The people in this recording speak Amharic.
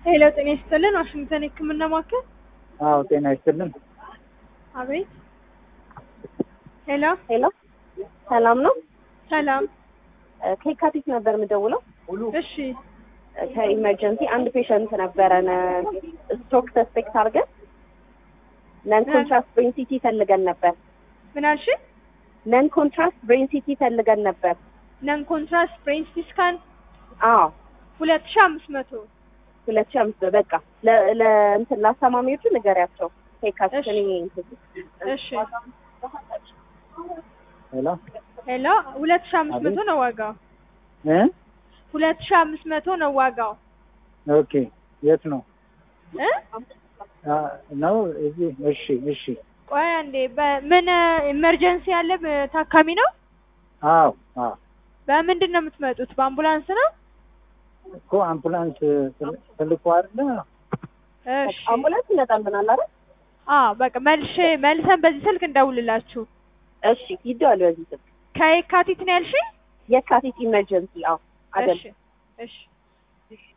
ሄሎ ጤና ይስጥልን ዋሽንግተን የህክምና ማዕከል አዎ ጤና ይስጥልን። አቤት ሄሎ ሄሎ ሰላም ነው። ሰላም እ ከየካቲት ነበር የምደውለው። እሺ እ ከኢመርጀንሲ አንድ ፔሸንት ነበረን ስትሮክ ሰስፔክት አድርገን ነን ኮንትራስት ብሬን ሲቲ ፈልገን ነበር። ምን አልሽ ነን ኮንትራስት ብሬን ሲቲ ፈልገን ነበር። ነን ኮንትራስት ብሬን ሲቲ ስካን አዎ ሁለት ሺ አምስት መቶ ሁለት ሺህ አምስት በቃ ለ- ለ- እንትን ለአስተማሚዎቹ ንገሪያቸው። ከየካቲት እሺ። እኔ እንትን እሺ ሄሎ ሄሎ ሁለት ሺ አምስት መቶ ነው ዋጋው እ ሁለት ሺ አምስት መቶ ነው ዋጋው ኦኬ የት ነው እ አ፣ ነው እዚህ? እሺ እሺ። ቆይ አንዴ በምን ኢመርጀንሲ ያለ ብ- ታካሚ ነው አዎ አዎ በምንድን ነው የምትመጡት በአምቡላንስ ነው እኮ አምቡላንስ ትል- ትልቁ አይደለ? እሺ አምቡላንስ ይመጣልናል አይደል? አዎ በቃ መልሼ መልሰን በዚህ ስልክ እንደውልላችሁ እሺ ይደዋል በዚህ ስልክ ከየካቲት ነው ያልሽኝ የካቲት ኢመርጀንሲ አዎ አይደል እሺ እሺ